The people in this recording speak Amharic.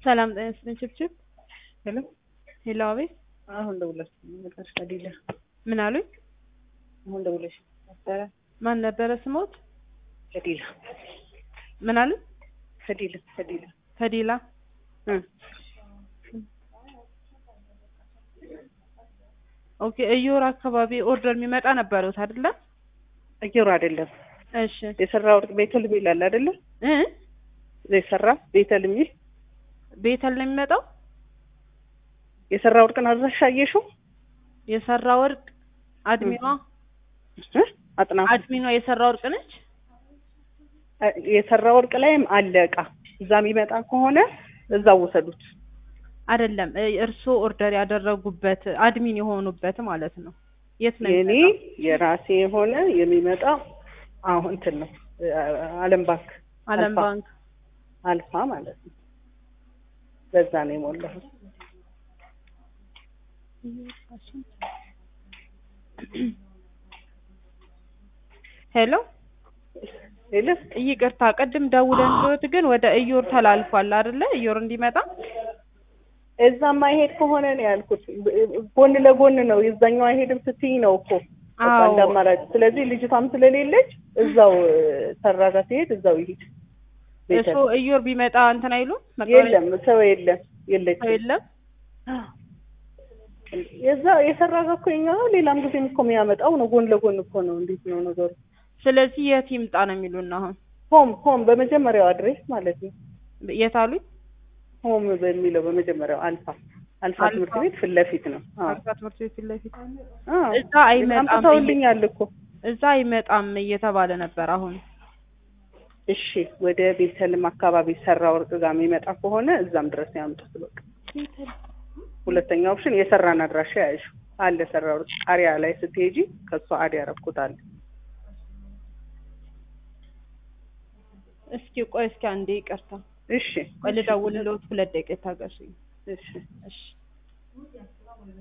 ሰላም ጤና ይስጥልኝ ችብችብ ሄሎ ሄሎ አቤት አሁን ደውለሽ ነበርሽ ከዲላ ምን አሉኝ አሁን ደውለሽ ነበረ ማን ነበረ ስሞት ከዲላ ምን አሉኝ ከዲላ ከዲላ ከዲላ እ ኦኬ እዮር አካባቢ ኦርደር የሚመጣ ነበሩት አይደለ እየሩ አይደለም እሺ የሰራ ወርቅ ቤተል ይላል አይደለ እ የሰራ ቤተል የሚል ቤተል ነው የሚመጣው የሰራ ወርቅን አድራሻ አየሽው የሰራ ወርቅ አድሚኗ እ አጥናፉ አድሚኗ የሰራ ወርቅ ነች የሰራ ወርቅ ላይም አለ እቃ እዛ የሚመጣ ከሆነ እዛው ውሰዱት አይደለም እርስዎ ኦርደር ያደረጉበት አድሚን የሆኑበት ማለት ነው የት ነው የኔ የሚመጣው? የራሴ የሆነ የሚመጣው አሁን እንትን ነው አለም ባንክ አለም አልፋ። ባንክ አልፋ ማለት ነው በዛ ነው የሞላሁት ሄሎ ሄሎ ይቅርታ ቅድም ደውለን ቢሆት ግን ወደ እዮር ተላልፏል አይደለ እዮር እንዲመጣ እዛ ማይሄድ ከሆነ ነው ያልኩት ጎን ለጎን ነው የዛኛው አይሄድም ስትይ ነው እኮ በቃ አዎ። እንደ አማራጭ ስለዚህ ልጅቷም ስለሌለች እዛው ሰራ ጋር ሲሄድ እዛው ይሄድ እሱ እዮር ቢመጣ እንትን አይሉም የለም ሰው የለም ሰው የለችም የለም የዛ የሰራ ጋር እኮ የኛ ነው ሌላም ጊዜም እኮ የሚያመጣው ነው ጎን ለጎን እኮ ነው እንዴት ነው ነገሩ ስለዚህ የት ይምጣ ነው የሚሉን አሁን ሆም ሆም በመጀመሪያው አድሬስ ማለት ነው የት አሉኝ ሆም በሚለው በመጀመሪያው አልፋ አልፋ አልፋ። ትምህርት ቤት ፊት ለፊት ነው አዎ አርካ ትምህርት ቤት ፊት ለፊት አዎ እዛ አይመጣም አምጥተውልኛል እኮ እዛ አይመጣም እየተባለ ነበር አሁን እሺ ወደ ቤተልም አካባቢ ሰራ ወርቅ ጋር የሚመጣ ከሆነ እዛም ድረስ ያምጡት በቃ ሁለተኛ ኦፕሽን የሰራን አድራሻ ያዥ አለ ሰራ ወርቅ ጣሪያ ላይ ስትሄጂ ከሷ አድ ያረኩታል እስኪ ቆይ እስኪ አንዴ ይቅርታ እሺ ቆይ ልደውልልዎት ሁለት ደቂቃ ታገሱኝ እሺ እሺ